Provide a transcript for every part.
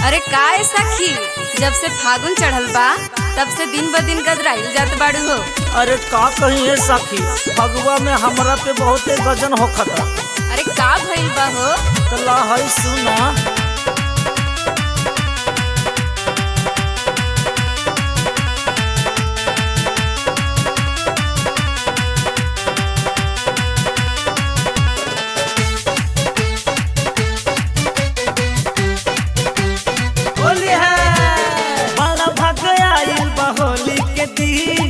अरे का है सखी जब से फागुन चढ़ल बा तब से दिन ब दिन गदराइल जात बाड़ू हो अरे का कही है सखी फगुआ में हमरा पे बहुते गजन होखता अरे का भइल बा हो तो ला है सुना होली है बड़ा भाग आइल बा होली के दिन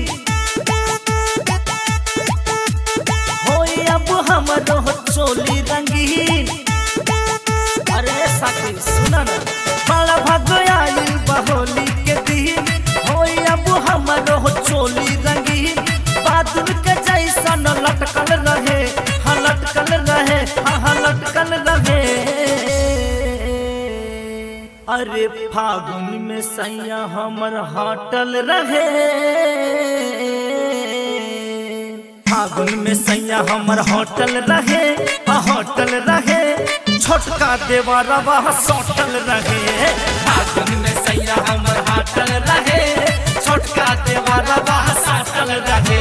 होई अब हमरो चोली रंगीन अरे साथी सुना ना बड़ा भाग आइल बा होली के दिन होई अब हमरो चोली रंगीन बादल के जैसन लटकल रहे हाँ लटकल रहे हाँ हाँ लटकल रहे अरे फागुन में सैया हमर हटल रहे फागुन में सैया हमर होटल रहे आ होटल रहे छोटका देवरवा सोटल रहे फागुन में सैया हमर होटल रहे छोटका देवरवा सोटल रहे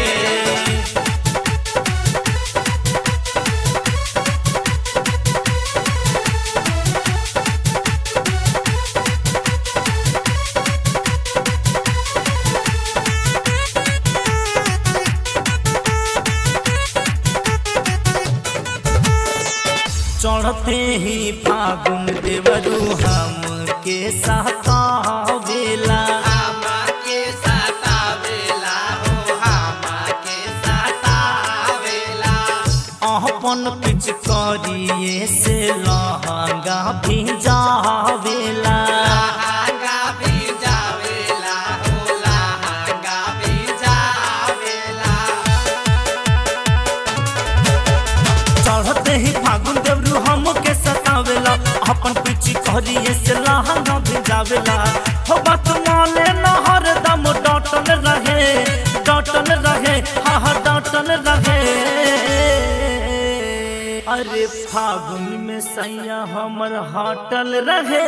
चढ़ते ही फागुन देवरू हम के सतावेला के सतावेला हो हामा के सतावेला अपन पिच करिए से लहंगा भिजावेला लहंगा भी जावेला हो लहंगा भी जावेला चढ़ते ही फागुन देवरू हम के सतावेला अपन पिच करिए से लहंगा भिजावेला हो बात माने न हरदम डटल रहे डटल रहे हाँ हाँ डटल रहे अरे फागुन में सैया हमर हटल रहे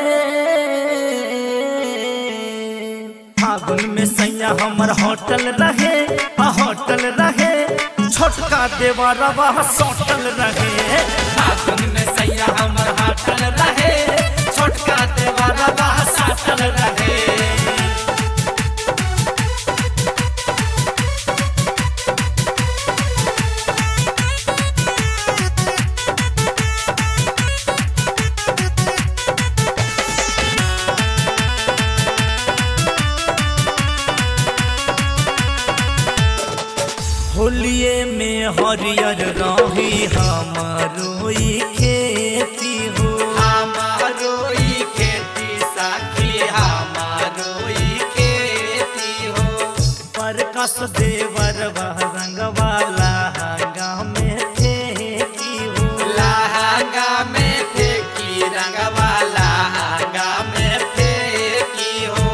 फागुन में सैया हमर होटल रहे आ होटल रहे छोटका देवरवा सोटल रहे फागुन में सैया हमर हाटल रहे छोटका देवरवा साटल रहे होलिए में हरियर रही हमारो ई खेती हो हमारो ई खेती साखी हमारो ई खेती हो परकस देवर रंगवाला हंगा में खेती हो लहंगा में फेंकी रंगवा लहंगा में फेंकी हो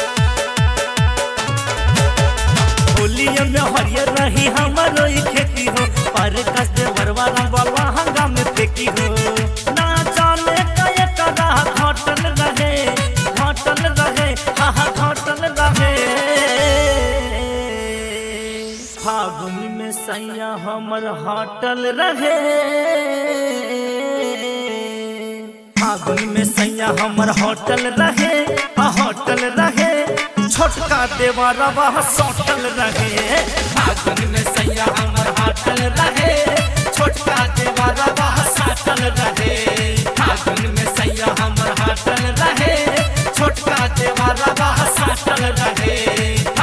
होलिए में हरियर रही हमारो ई खेती हो परकस देवर रंगवाला हंगा में फेंकी हो ना जाने कए कदा घटल रहे घटल रहे हाँ हाँ घटल रहे फागुन में सैया हमर हटल रहे फागुन में सैया हमर होटल रहे आ होटल रहे छोटका देवरवा सोटल रहे फागुन में सैया हमर हाटल रहे छोटका देवरवा साटल रहे फागुन में सैया हमर हाटल रहे छोटका देवरवा साटल रहे